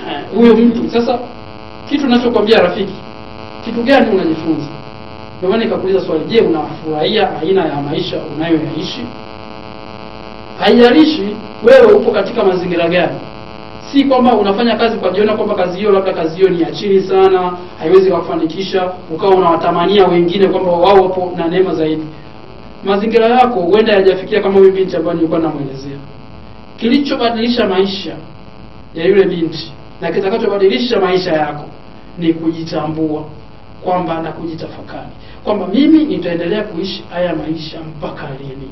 Eh, huyo mtu sasa, kitu ninachokwambia rafiki, kitu gani unajifunza? Ndio maana nikakuuliza swali, je, unafurahia aina ya maisha unayoyaishi? Haijalishi wewe upo katika mazingira gani, si kwamba unafanya kazi kwa jiona kwamba kazi hiyo labda kazi hiyo ni ya chini sana, haiwezi kukufanikisha, ukawa unawatamania wengine kwamba wao wapo na neema zaidi. Mazingira yako huenda hayajafikia kama huyu binti ambaye nilikuwa namwelezea. Kilichobadilisha maisha ya yule binti na kitakachobadilisha maisha yako ni kujitambua kwamba na kujitafakari kwamba mimi nitaendelea kuishi haya maisha mpaka lini?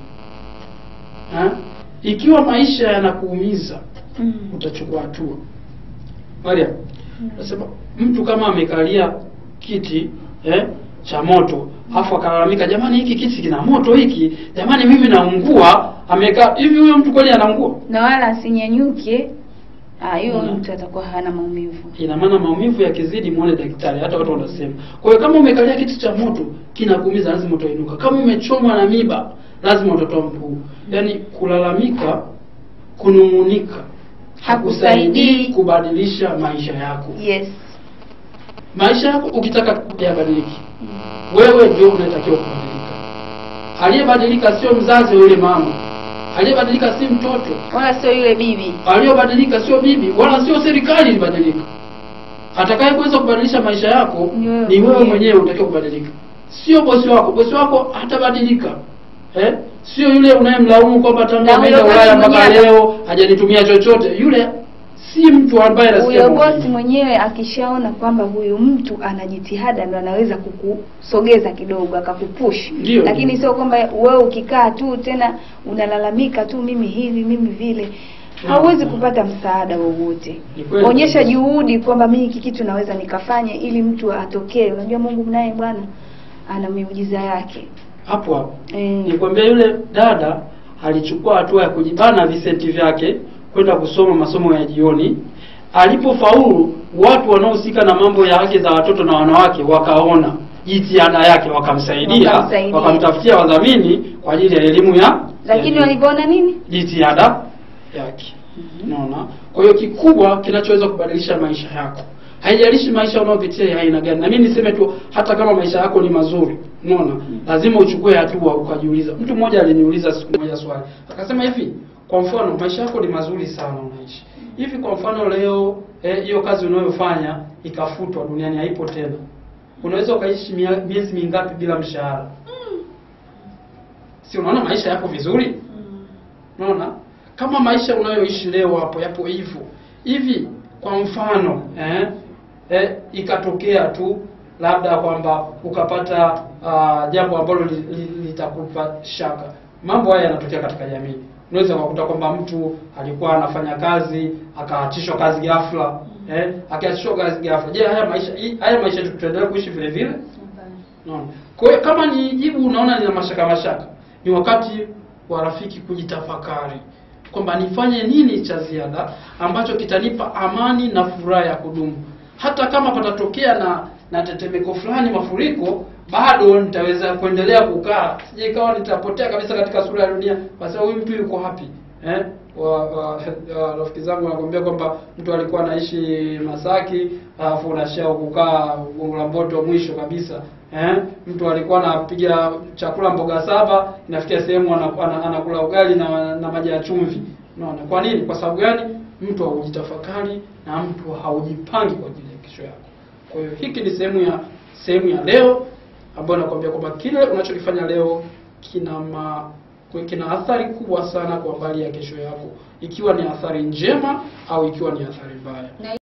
Ha? Ikiwa maisha yanakuumiza Mm. utachukua hatua. Maria, nasema mtu kama amekalia kiti eh, cha moto afu akalalamika, jamani, hiki kiti kina moto hiki, jamani, mimi naungua. Amekaa hivi, huyo mtu kweli anaungua? Na wala asinyanyuke, ah, hiyo Mm. mtu atakuwa hana maumivu. Ina maana maumivu yakizidi, muone daktari. Hata watu wanasema. Kwa hiyo kama umekalia kiti cha moto kinakuumiza, lazima utainuka. Kama umechomwa na miba, lazima utatoa mguu. Yaani kulalamika, kunung'unika hakusaidii Hakusaidii. kubadilisha maisha yako. Yes. Maisha yako ukitaka yabadiliki, wewe ndio unatakiwa kubadilika. Aliyebadilika sio mzazi wa yule mama, aliyebadilika si mtoto, Wala sio yule bibi. aliyobadilika sio bibi wala sio serikali ilibadilika. Atakaye kuweza kubadilisha maisha yako Ni wewe ni wewe mwenyewe. mwenyewe unatakiwa kubadilika, sio bosi wako. Bosi wako hatabadilika eh? Sio yule unayemlaumu kwamba tangu Na ameenda huyo Ulaya bosi mpaka mwenyewe- leo hajanitumia chochote. Yule si mtu ambaye anasikia Huyo maumivu. bosi mwenyewe akishaona kwamba huyu mtu ana jitihada ndo anaweza kukusogeza kidogo akakupush. Ndio, Lakini ndio. sio kwamba wewe ukikaa tu tena unalalamika tu mimi hivi mimi vile. Mm, Hauwezi mm. kupata msaada wowote. Ni kweli Onyesha kabisa. juhudi kwamba mimi hiki kitu naweza nikafanya ili mtu atokee. Unajua Mungu naye Bwana ana miujiza yake. hapo hapo Eh. nikwambia, yule dada alichukua hatua ya kujibana visenti vyake kwenda kusoma masomo ya jioni. Alipofaulu, watu wanaohusika na mambo ya haki za watoto na wanawake wakaona jitihada yake, wakamsaidia, Wakamsaidia. wakamtafutia wadhamini kwa ajili ya elimu ya Lakini ya juu. walivyoona nini? jitihada yake. Unaona? Kwa hiyo kikubwa kinachoweza kubadilisha maisha yako, haijalishi maisha unayopitia ya aina gani. Na mimi niseme tu, hata kama maisha yako ni mazuri, unaona, lazima uchukue hatua, ukajiuliza. Mtu mmoja aliniuliza siku moja swali, akasema hivi, kwa mfano maisha yako ni mazuri sana, unaishi hivi, kwa mfano leo eh, hiyo kazi unayofanya ikafutwa duniani, haipo tena, unaweza ukaishi mia- miezi mingapi bila mshahara? Si unaona maisha yapo vizuri? Unaona, kama maisha unayoishi leo hapo yapo hivyo hivi, kwa mfano eh, eh, ikatokea tu labda kwamba ukapata ah, jambo ambalo li- li- litakupa shaka. Mambo haya yanatokea katika jamii. Unaweza kukuta kwamba mtu alikuwa anafanya kazi akaachishwa kazi ghafla, eh, akiachishwa kazi ghafla. Je, haya maisha hii- haya maisha tutaendelea kuishi vile vile? Unaona? Kwa hiyo kama ni jibu unaona lina mashaka mashaka, ni wakati wa rafiki kujitafakari kwamba nifanye nini cha ziada ambacho kitanipa amani na furaha ya kudumu. Hata kama patatokea na na tetemeko fulani, mafuriko, bado nitaweza kuendelea kukaa, sije ikawa nitapotea kabisa katika sura ya dunia, kwa sababu huyu mtu yuko hapi eh? wa, wa, wa rafiki zangu wanakuambia kwamba mtu alikuwa anaishi Masaki alafu unashia kukaa Gongo la Mboto mwisho kabisa eh? Mtu alikuwa anapiga chakula mboga saba, inafikia sehemu ana- ana- anakula ugali na, na maji ya chumvi. Unaona kwa nini? Kwa sababu gani? Mtu haujitafakari na mtu haujipangi kwa ajili ya kesho yako. Kwa hiyo hiki ni sehemu ya sehemu ya leo ambayo nakwambia kwamba kile unachokifanya leo kina ma, kina athari kubwa sana kwa mbali ya kesho yako, ikiwa ni athari njema au ikiwa ni athari mbaya.